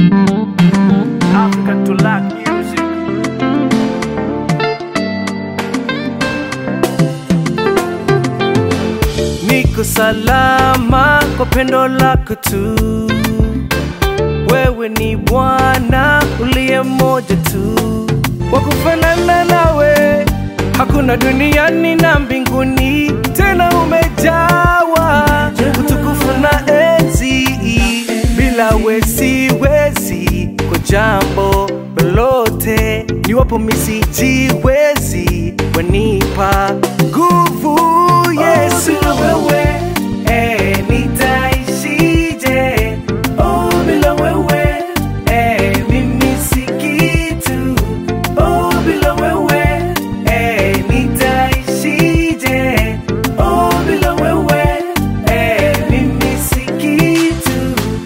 African to lack music. Niko salama kwa pendo lako tu, wewe ni Bwana uliye mmoja tu, wa kufanana nawe hakuna duniani na mbinguni, tena umejawa utukufu na enzi, bila we siwezi kwa jambo lolote, niwapo misijiwezi, wanipa nguvu Yesu. bila wewe eh, nitaishije? Oh, bila wewe eh, mimi si kitu. Oh, bila wewe eh, nitaishije? Oh, bila wewe eh, mimi si kitu.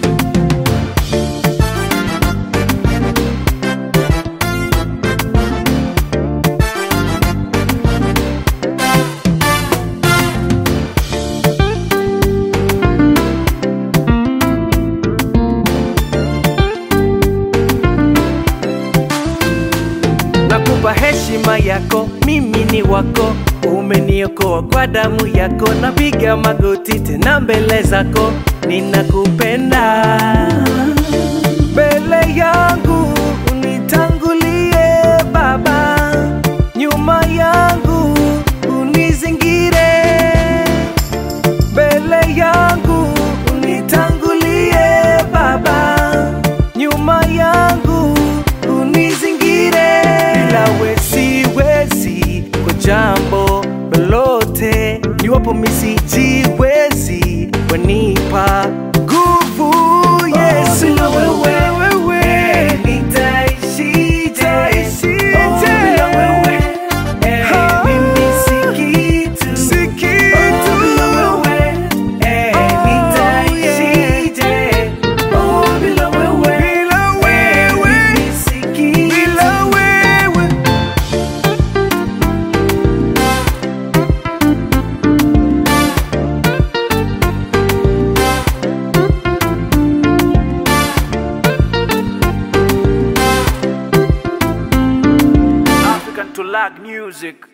nakupa heshima yako, mimi ni wako, umeniokoa kwa damu yako, napiga magoti tena mbele zako, ninakupenda. Mbele yangu unitangulie Baba, nyuma yangu unizingire, mbele yangu unitangulie Baba, nyuma yangu unizingire. Bila we siwezi kwa jambo lolote, niwapo misijiwezi, wanipa nguvu Yesu. Bila wewe wewe nitaishije? Oh, bila wewe eh, mimi si kitu. Oh, bila wewe eh, nitaishije? Oh, bila wewe eh, mimi si kitu. African to lag music.